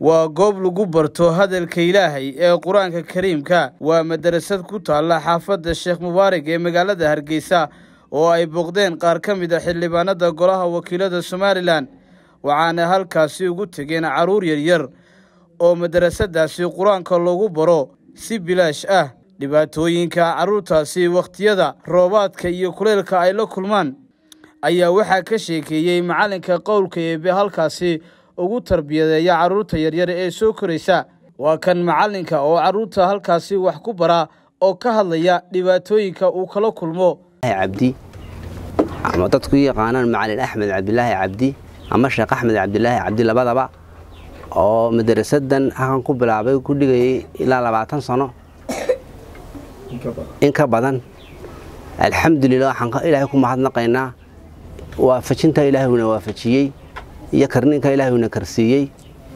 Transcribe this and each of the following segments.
waa goob lagu barto hadalka ilaahay ee qur-aanka kariimka waa madarasad ku taalla xaafadda sheekh mubaarak ee magaalada hargeysa oo ay booqdeen qaar ka mid a xildhibaanada golaha wakiilada somalilan waxaana halkaasi ugu tegeen carruur yaryar oo madarasadaasi qur-aanka loogu baro si bilaash ah dhibaatooyinka carruurtaasi wakhtiyada roobaadka iyo kuleylka ay la kulmaan ayaa waxaa ka sheekeeyey macallinka qowlka eebe halkaasi ugu tarbiyadeeya carruurta yaryar ee soo koraysa waa kan macallinka oo carruurta halkaasi wax ku bara oo ka hadlaya dhibaatooyinka uu kala kulmo cabdi ama dadku yaqaanaan macalin axmed cabdilaahi cabdi ama sheekh axmed cabdilaahi cabdi labadaba oo madarasadan halkan ku bilaabay ku dhigayay ilaa labaatan sano in ka badan alxamdulilah waxaan ilaahay ku mahadnaqaynaa waafajinta ilaahayuna waafajiyey iyo karninka ilaahayuna karsiiyey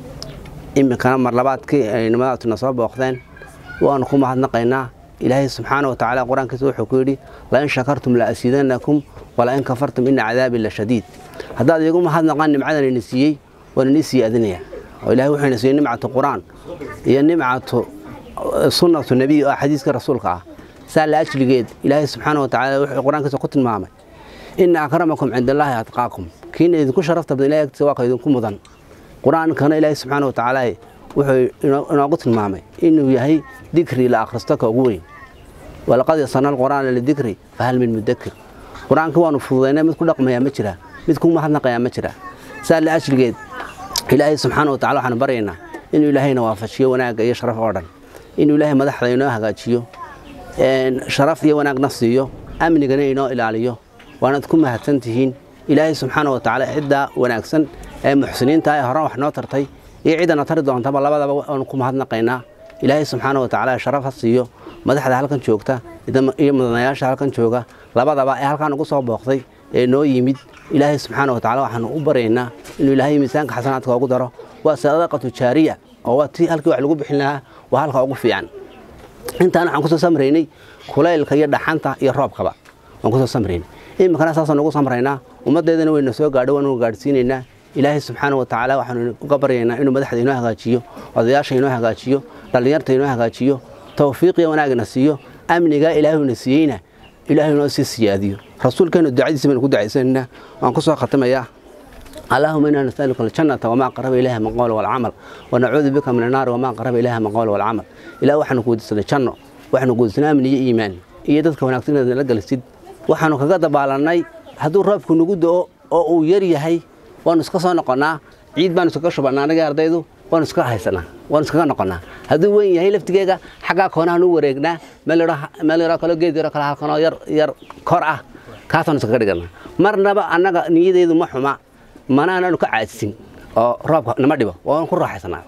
iminkana mar labaadkii ay nimadaatuna soo booqdeen waanu ku mahadnaqaynaa ilaahay subxaana watacaala qur-aankiisa wuxuu ku yidhi lain shakartum la asiidanakum walain kafartum ina cadaabi la shadiid haddaad iigu mahadnaqaan nimcadan ina siiyey waan inii siyaadinaya oo ilahay wuxuu ina siiyey nimcatu qur-aan iyo nimcatu sunnatu nebiy oo xadiiska rasuulka ah saa la ajligeed ilaahay subxaana watacaala wuxuu qur-aankiisa ku tilmaamay ina akramakum cinda allaahi atqaakum kiina idinku sharafta badan ilahay agtiisa waa ka idinku mudan qur-aankana ilaahay subxaana watacaala wuxuu inoogu tilmaamay inuu yahay dikri la akhristo ka ugu weyn walaqad yasarna alqur'aana lidikri fahal min mudakir qur-aanka waanu fududaynay mid ku dhaqmayaa ma jira mid ku mahadnaqayaa ma jira saa la ajligeed ilaahay subxaana watacala waxaanu baryaynaa inuu ilaahayna waafajiyo wanaagga iyo sharaf oo dhan inuu ilaahay madaxda inoo hagaajiyo sharaf iyo wanaagna siiyo amnigana inoo ilaaliyo waanaad ku mahadsan tihiin ilaahay subxaana watacaala ciddaa wanaagsan ee muxsiniinta ee horan wax noo tartay iyo ciddana tari doontaba labadaba waanu ku mahadnaqaynaa ilaahay subxaana watacaala sharaf ha siiyo madaxda halkan joogta iyo mudanayaasha halkan jooga labadaba ee halkaan ugu soo booqday ee noo yimid ilaahay subxaana watacala waxaanu u baryaynaa inuu ilaahay miisaanka xasanaadka ugu daro waa sadaqatu jaariya oo waa tii halkii wax lagu bixin lahaa waa halka ugu fiican intaan waxaan kusoo samraynay kulaylka iyo dhaxanta iyo roobkaba waan kusoo samraynay iminkana saasaan ugu samraynaa ummaddeedana wayna soo gaadho waanu gaadhsiinaynaa ilaahay subxaana watacaala waxaanu uga baryaynaa inuu madaxda inoo hagaajiyo odayaasha inoo hagaajiyo dhallinyarta inoo hagaajiyo tawfiiqiyo wanaagna siiyo amniga ilaahuna siiyeyna ilaahay inoo sii siyaadiyo rasuulkeenu ducadiisa baynu ku ducaysanaynaa waan ku soo khatimayaa allahuma inaa nasaluka aljannata wamaa qaraba ilayha min qowl walcamal wanacuudu bika min annaari wamaa qaraba ilayha min qowl walcamal ilaah waxaanu kuweydiisanay janno waxaanu kuweydiisanay amni iyo iimaan iyo dadka wanaagsan inaad nala gelisid waxaanu kaga dabaalannay hadduu roobku nagu do-o oo uu yar yahay waanu iska soo noqonnaa ciid baanu iskaga shubannaa anaga ardaydu waanu iska haysanaa waanu iskaga noqonnaa hadduu weyn yahay laftigeega xaggaa koonahan u wareegnaa meel yaroo kalo geed yaroo kale halkanoo yar yar kor ah kaasaanu iskaga dhigannaa marnaba annaga niyadeydu ma xuma manaanaanu ka caadsin oo roobka nama dhibo waanu ku raaxaysanaa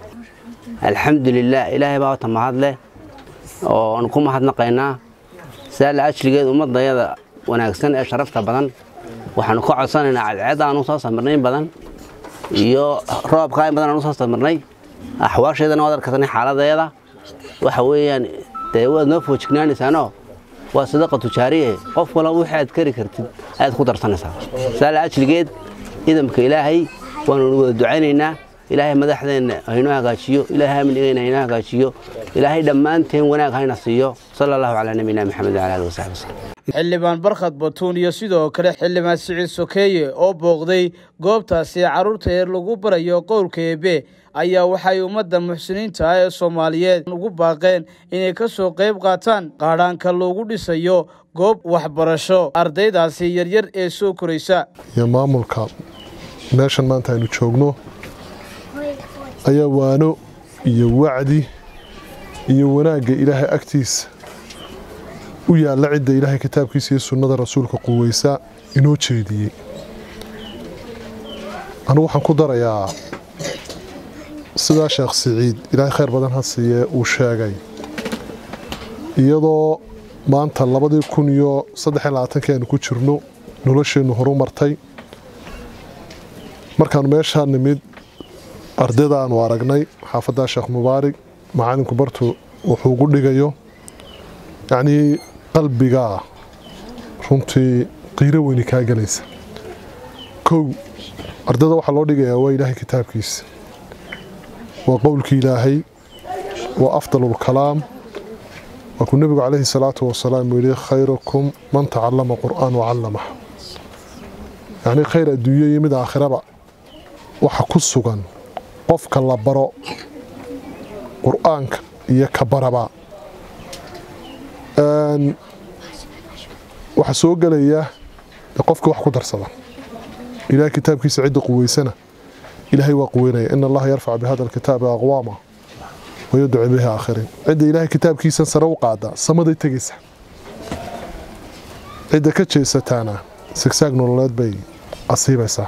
alxamdulilah ilaahay baa wata mahad leh ooanu ku mahadnaqaynaa saa la ajligeed ummadayada wanaagsan ee sharafta badan waxaanu ka codsanaynaa cadceed aanu soo samirnayn badan iyo roobka in badan aanu soo samirnay axwaasheedana waad arkaysanay xaaladeeda waxa weeyaan dee waad noo foojignaanaysaanoo waa sadaqa tujaariye qof wala wixii aad kari kartid ayaad ku darsanaysaa saa la ajligeed idamka ilaahay waanu wada ducaynaynaa ilaahay madaxdeenna haynoo hagaajiyo ilaahay amnigeenna haynoo hagaajiyo ilaahay dhammaanteen wanaag hayna siiyo sala allahu calaa nabiyina maxamed wala alihi wasaxbi wasallam xildhibaan barkhad batuun iyo sidoo kale xildhibaan siciid sokeeye oo booqday goobtaasi carruurta ee lagu barayo qowlka eebe ayaa waxay ummadda muxsiniinta ah ee soomaaliyeed ugu baaqeen inay ka soo qayb qaataan qaadhaanka loogu dhisayo goob waxbarasho ardaydaasi yaryar ee soo koraysa iyo maamulka meeshan maanta aynu joogno ayaa waano iyo wacdi iyo wanaagga ilaahay agtiisa u yaalla cidda ilaahay kitaabkiisa iyo sunnada rasuulka quweysa inoo jeediyey anugu waxaan ku darayaa sidaa sheekh siciid ilaahay khayr badan ha siiyee uu sheegay iyadoo maanta labadii kun iyo saddex labaatanki aynu ku jirno nolosheennu horu martay markaanu meeshaa nimid ardayda aanu aragnay xaafaddaa sheekh mubaarig macalinku bartu wuxuu ugu dhigayo yacnii qalbigaa runtii qiiro weyni kaa gelaysa kow ardayda waxaa loo dhigayaa waa ilaahay kitaabkiisa waa qowlkii ilaahay waa afdalu lkalaam waa kuu nebigu calayhi salaatu wasalaam uu yidhi khayrukum man tacallama qur'aan wacallamaha yacnii khayr adduunyo iyo mid aakhiraba waxa ku sugan qofka la baro qur'aanka iyo ka baraba waxaa soo gelaya qofka wax ku darsada ilahay kitaabkiisa cidda quweysana ilaahay waa quweynaya in allaha yarfac bihada alkitaabi aqwaama wayadcu bihi aakhiriin cidda ilaahay kitaabkiisan sare u qaada samaday tegaysa cidda ka jeesataana sigsaag nololeed bay asiibaysaa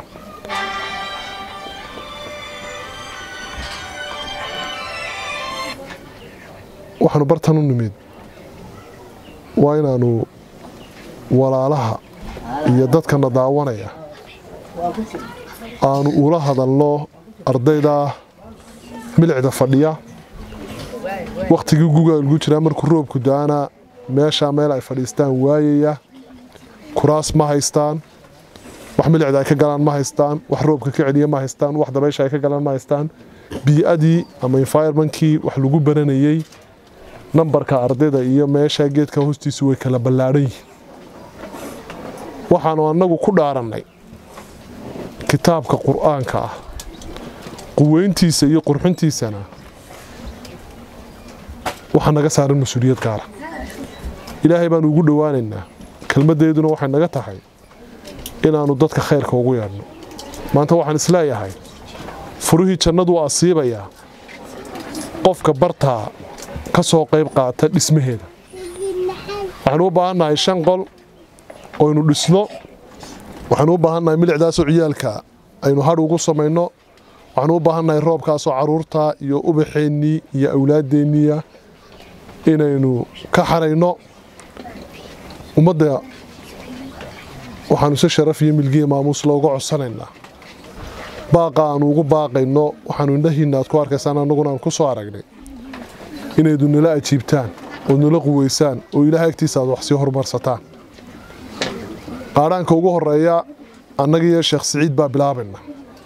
waxaanu bartan u nimid waa inaanu walaalaha iyo dadkana daawanaya aanu ula hadalno ardayda milicda fadhiya wakhtigii guga lagu jiraa markuu roobku da-ana meeshaa meel ay fadhiistaan waayaya kuraas ma haystaan wax milicda ay ka galaan ma haystaan wax roobka ka celiya ma haystaan wax dabaysha ay ka galaan ma haystaan bii-adii ama environmentkii wax lagu baranayey nambarka ardayda iyo meesha geedka hoostiisu way kala ballaadhan yihiin waxaanu annagu ku dhaarannay kitaabka qur'aanka ah quweyntiisa iyo qurxintiisana waxaa naga saaran mas-uuliyad gaara ilaahay baanu ugu dhowaanaynaa kelmaddeeduna waxay naga tahay inaannu dadka khayrka ugu yeedhno maanta waxaan isleeyahay furihii jannadu asiibayaa qofka bartaa ka soo qayb qaata dhismaheeda waxaanu u baahannahay shan qol oynu dhisno waxaanu u baahannahay milicdaasoo ciyaalka aynu hadh ugu samayno waxaanu u baahannahay roobkaasoo caruurta iyo ubaxeennii iyo awlaadeenniya inaynu ka xarayno ummadda waxaanu si sharaf iyo milgiya maamuus looga codsanaynaa baaqa aanu ugu baaqayno waxaanu indhahiinna aad ku arkaysaan annaguna aan ku soo aragnay inaydu nala ajiibtaan ood nala quweysaan oo ilaahay agtiisa aad wax sii horumarsataan qaadhaanka ugu horeeya annaga iyo sheekh siciid baa bilaabayna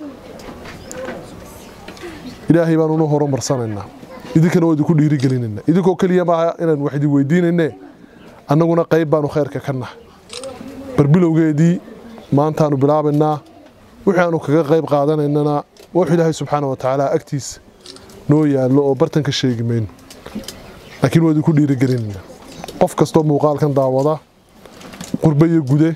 ilaahay baanuna horumarsanaynaa idinkana waa idinku dhiirigelinayna idinkoo keliya maaha inaan wax idin weydiinayne annaguna qayb baanu khayrka ka nahay barbilowgeedii maantaanu bilaabaynaa wixii aanu kaga qayb qaadanaynana wax ilaahay subxaana wa tacaala agtiisa noo yaallo oo bartanka sheegi mayno laakiin waa idinku dhiirigelinayna qof kastoo muuqaalkan daawada qurbe iyo gude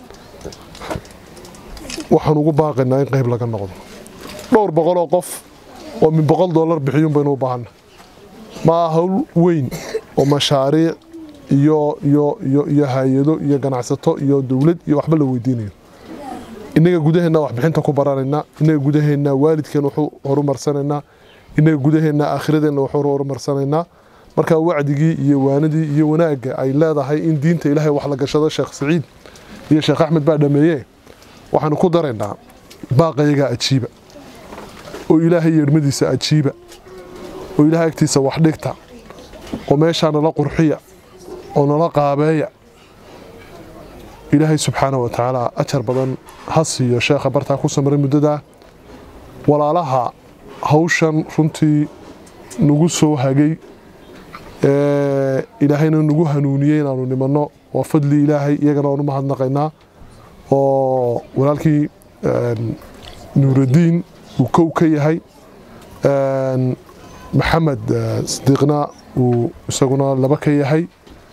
waxaan ugu baaqaynaa in qayb laga noqdo dhowr boqoloo qof oo min boqol dollar bixiyuun baynu u baahanna maa hawl weyn oo mashaariic iyo iyo iyo iyo hay-ado iyo ganacsato iyo dowlad iyo waxba la weydiinayo innaga gudaheenna waxbixinta ku baranaynaa innaga gudaheenna waalidkeen wuxuu horumarsanaynaa innaga gudaheenna aakhiradeenna wuxuu horumarsanaynaa markaa wacdigii iyo waanadii iyo wanaagga ay leedahay in diinta ilaahay wax la gashado sheekh saciid iyo sheekh axmed baa dhameeye waxaanu ku daraynaa baaqayagaa ajiiba oo ilaahay yeedhmadiisa ajiiba oo ilaahay agtiisa wax dhigta oo meeshaa nala qurxiya oo nala qaabeeya ilaahay subxaana wa tacaala ajar badan ha siiyo sheekha bartaa ku samray muddadaa walaalaha hawshan runtii nagu soo hagay ilaahayna nagu hanuuniyey inaanu nimanno waa fadli ilaahay iyagana waanu mahadnaqaynaa oo walaalkii nuuraddiin uu kow ka yahay maxamed sadiiqna uu isaguna laba ka yahay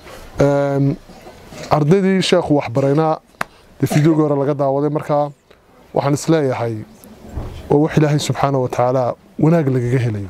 ardaydii sheekhu waxbaraynaa dee fideogii hore laga daawaday markaa waxaan isleeyahay waa wax ilaahay subxaana wa tacaala wanaag lagaga helayo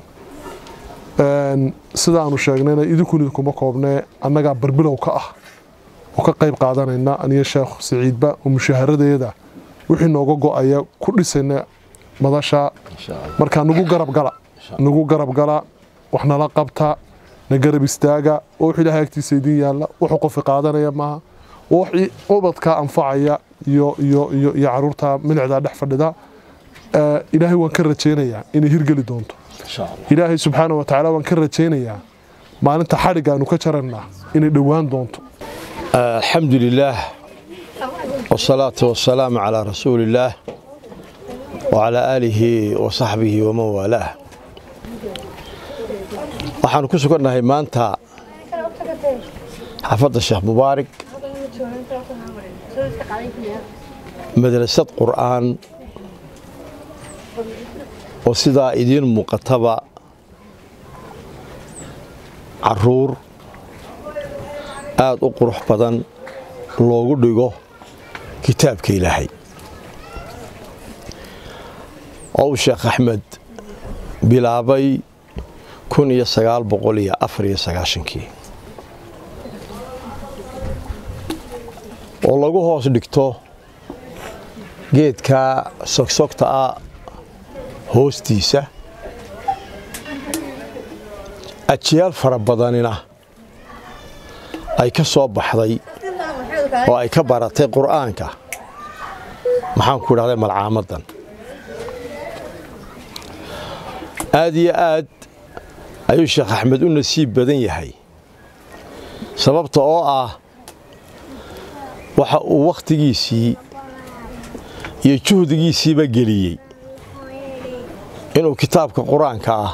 sidaanu sheegnayna idinkun idinkuma koobnee annagaa barbilow ka ah oo ka qayb qaadanayna aniyo sheekh siciidba oo mushaharadeeda wixii nooga go-aya ku dhisayna madasha markaa nagu garab gala nagu garab gala wax nala qabta na garab istaaga oo wix ilaahay agtiisa idin yaalla wuxuu qofi qaadanaya maaha wax ubadkaa anfacaya iyo iyo iyo iyo caruurta milicdaa dhex fadhida ilaahay waan ka rajaynayaa inay hirgeli doonto ilaahay subxaana wa tacaala waan ka rajaynayaa maalinta xadhig aanu ka jarannaa inay dhowaan doonto الحمد لله والصلاة والسلام على رسول الله وعلى آله وصحبه ومن والاه waxaanu ku sugannahay maanta xaafadda sheekh mubaarig madrasad qur'aan oo sidaa idiin muuqataba caruur aad u qurux badan loogu dhigo kitaabka ilaahay oo uu sheekh axmed bilaabay kun iyo sagaal boqol iyo afar iyo sagaashankii oo lagu hoos dhigto geedka sogsogta ah hoostiisa ajiyaal fara badanina ay ka soo baxday oo ay ka baratay qur'aanka maxaan ku idhahday malcaamadan aad iyo aad ayuu sheekh axmed u nasiib badan yahay sababta oo ah waxa uu wakhtigiisii iyo juhdigiisiiba geliyey inuu kitaabka qur-aanka ah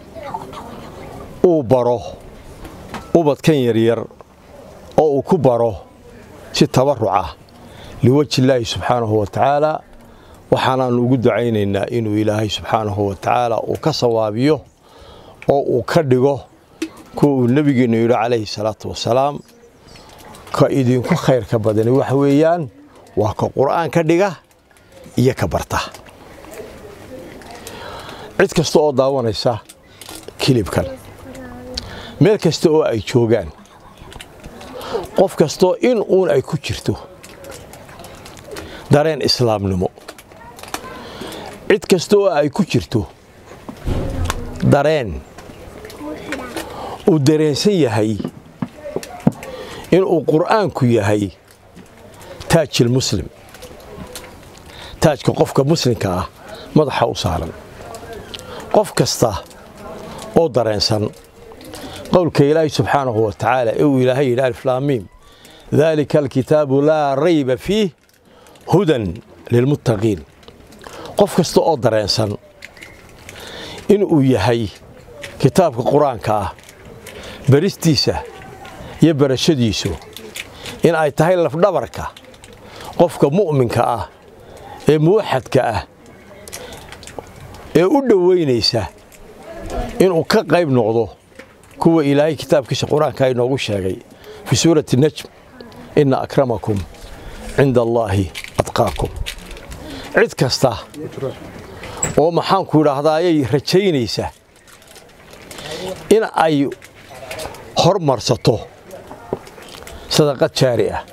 uu baro ubadkan yaryar oo uu ku baro si tabarucah liwajhi illaahi subxaanahu wa tacaala waxaanaannu ugu ducaynaynaa inuu ilaahay subxaanahu wa tacaala uu ka sawaabiyo oo uu ka dhigo kuwa uu nebigeennu yidhi calayhi salaatu wasalaam ka idinku khayrka badani waxa weeyaan waa ka qur'aan ka dhiga iyo ka barta cid kasta oo daawanaysa kilibkan meel kasta oo ay joogaan qof kastoo in uun ay ku jirto dareen islaamnimo cid kasta oo ay ku jirto dareen uu dareensan yahay inuu qur'aanku yahay taajil muslim taajka qofka muslimka ah madaxa u saaran qof kasta oo dareensan qowlka ilaahi subxaanahu wa tacaala ee uu ilaahay yidhi aliflaamiim daalika alkitaabu laa rayba fiih hudan lilmuttaqiin qof kasta oo dareensan inuu yahay kitaabka qur-aanka ah baristiisa iyo barashadiisu in ay tahay lafdhabarka qofka mu'minka ah ee muwaxadka ah ee u dhowaynaysa inuu ka qayb noqdo kuwa ilaahay kitaabkiisa qur-aanka inoogu sheegay fii suurati najm inna akramakum cinda allaahi adqaakum cid kasta oo maxaanku idhaahdaa ayay rajaynaysa in ay hormarsato sadaqad jaari ah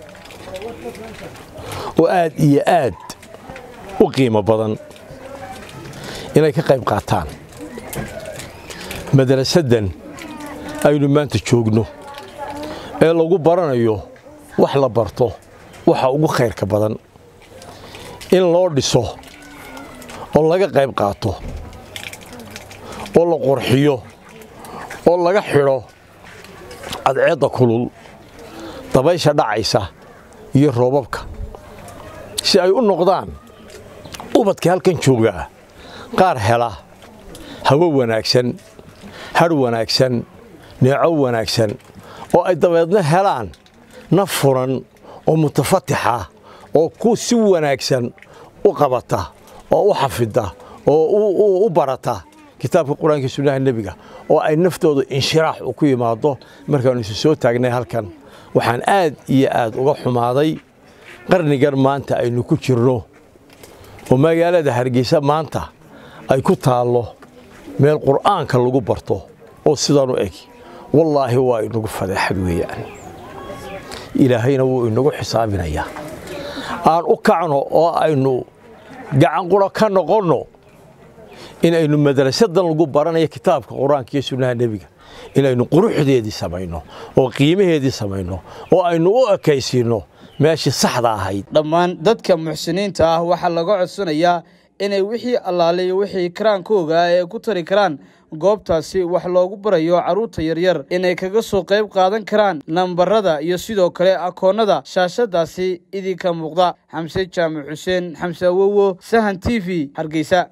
oo aad iyo aad u qiimo badan inay ka qayb qaataan madrasaddan aynu maanta joogno ee lagu baranayo wax la barto waxa ugu khayrka badan in loo dhiso oo laga qayb qaato oo la qurxiyo oo laga xidho cadceedda kulul dabaysha dhacaysa iyo roobabka si ay u noqdaan ubadka halkan joogaa qaar hela hawo wanaagsan hadh wanaagsan neeco wanaagsan oo ay dabeedna helaan naf furan oo mutafatixa oo ku si wanaagsan u qabata oo u xafida oo u barata kitaabka qur-aanka sunnaha nebiga oo ay naftooda inshiraax u ku yimaado markaannu isu soo taagnay halkan waxaan aad iyo aad uga xumaaday qarnigan maanta aynu ku jirno oo magaalada hargeysa maanta ay ku taallo meel qur'aanka lagu barto oo sidan u eg wallaahi waa inagu fadeexad weeyaan ilaahayna wuu inagu xisaabinayaa aan u kacno oo aynu gacan quro ka noqonno in aynu madrasadan lagu baranayo kitaabka qur-aanka iyo sunnaha nebiga inaynu quruxdeedii samayno oo qiimaheedii samayno oo aynu u ekaysiinno meeshii saxda ahayd dhammaan dadka muxsiniinta ah waxaa laga codsanayaa inay wixii allaale iyo wixii karaankooga ah ee ku tari karaan goobtaasi wax loogu barayo carruurta yaryar inay kaga soo qayb qaadan karaan nambarada iyo sidoo kale akoonnada shaashadaasi idinka muuqda xamse jaamac xuseen xamse awowo sahan t v hargeysa